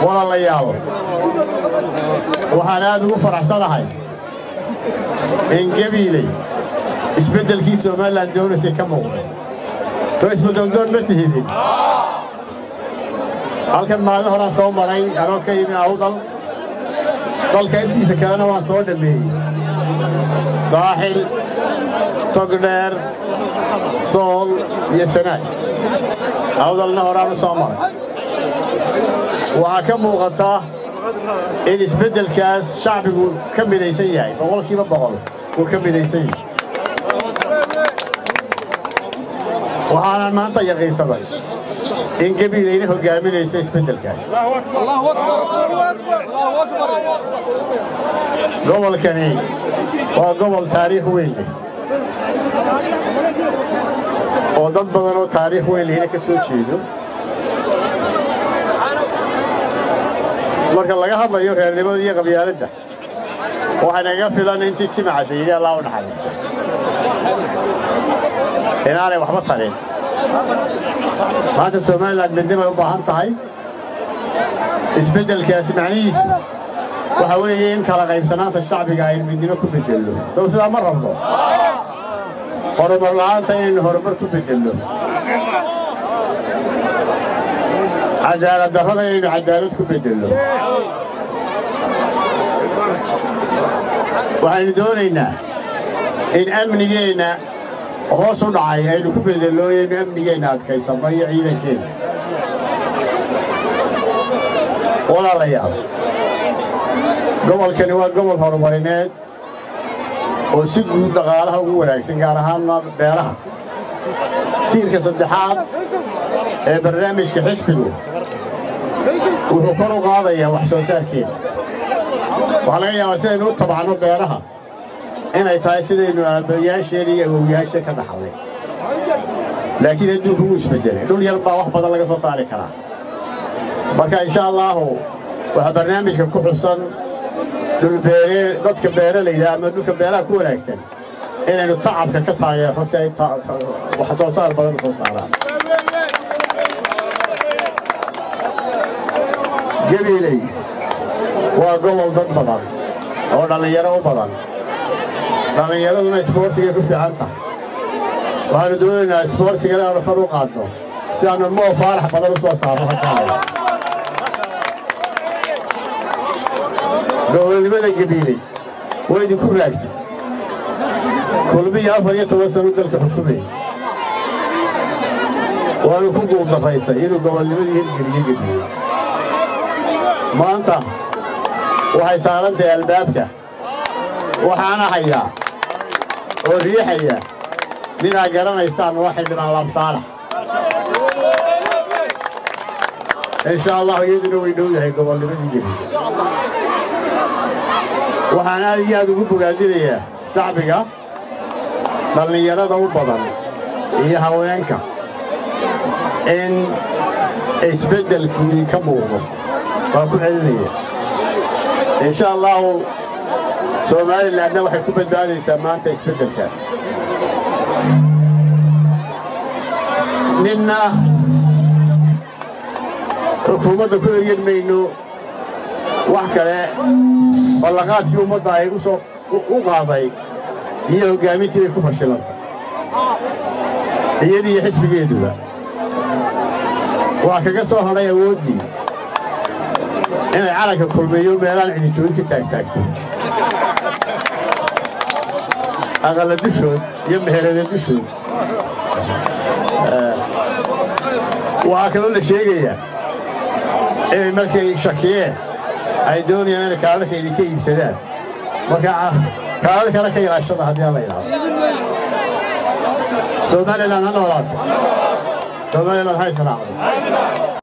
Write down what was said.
walaalayaal waxaan aad ugu faraxsanahay in gabiiley isbeddelkii somalilan doonaysay ka muuqday soo isbeddeldoon ma tihidin halkan maalin horaan soo maray anoo ka yimi awdal dalka intiisa kalena waan soo dhammeeyey saaxil togdheer sool iyo sanaag awdalna horaan u soo maray waxaa ka muuqata in isbeddelkaas shacbigu ka midaysan yahay boqolkiiba boqol uu ka midaysan yahay waxaanan maanta yaqiinsaday in gabiilayna hoggaaminayso isbeddelkaas gobolkani waa gobol taariikh weyn leh oo dad badan oo taariikh weyn lehna ka soo jeedo marka laga hadlayo reernimada iyo qabyaaladda waxay naga filan intii timacadda yidhi allah u naxariista inaanay waxba tarin maanta somalilan midnimay u baahan tahay isbeddelkaasi macnihiisu waxa weeye in kala qaybsanaanta shacbiga aynu midnimo ku beddelno sow sidaa ma rabno horumar la'aanta inaynu horumar ku beddelno cadaalad darrada inaynu cadaalad ku beddelno waxaynu doonaynaa in amnigeenna hoos u dhacay aynu ku beddelno inaynu amnigeenna adkaysanno iyo ciidankeenna walaalayaal gobolkani waa gobol horumarineed oo si guud dhaqaalaha ugu wanaagsan gaar ahaanna beeraha tiirka saddexaad ee barnaamijka xisbigu wuxuu kor u qaadayaa wax soo saarkeena waxaa laga yaabaa sidaynu u tabacno beeraha inay tahay sidaynu aabbayaasheen iyo awowyaasha ka dhaxallay laakiin adduunku wuu isbeddelay dhul yar baa wax badan laga soo saari karaa marka insha allaahu waxaa barnaamijka ku xusan dhulbeere dadka beeralayda ama dhulka beeraha ku wanaagsan inaynu tacabka ka taageerno si ay wax soo saar badan u soo saaraan gabiiley waa gobol dad badan oo dhallinyaro u badan dhallinyaraduna isboortigay ku fiican tahay waxaanu doonaynaa isboortiga inaanu kor u qaadno si aanu moo faarax badan u soo saarno halkaana gobolnimada gabiiley waa idinku raagtay kulmiyo afar iyo toban sanu dalka xukumayay waanu ku guuldarraysay inuu gobolnimadii hirgeliyo gabiiley maanta waxay saaran tahay albaabka waxaana hayaa oo riixaya ninaa garanaysaan waa xildhibaan laabsaalax insha allahu iyaduna way dhow yahay gobolnimadii gabiiley waxaan aad iyo aad ugu bogaadinayaa shacbiga dhallinyarada u badan iyo haweenka in isbeddelkii ka muuqdo waa ku celinaya insha allahu somalilanna waxay ku badbaadaysaa maanta isbeddelkaas ninna xukuumadda ku eryan mayno wax kale ballaqaadkii ummadda ay u soo u qaaday iyo hoggaamintii bay ku fashilantay iyadii iyo xisbigeeduba waa kaga soo hadhay awooddii inay calanka kulmeeyo meelaan cidijoogin ka taagtaagto aqalla dushood iyo meherada dushood waxaa kaloo la sheegayaa inay markay shakiyeen ay doonayaan inay kaalarka idinka iibsadaan marka kaalarkana ka ilaashada haddii aan la idhaahdo somalilan ha noolaato somalilan ha israacdo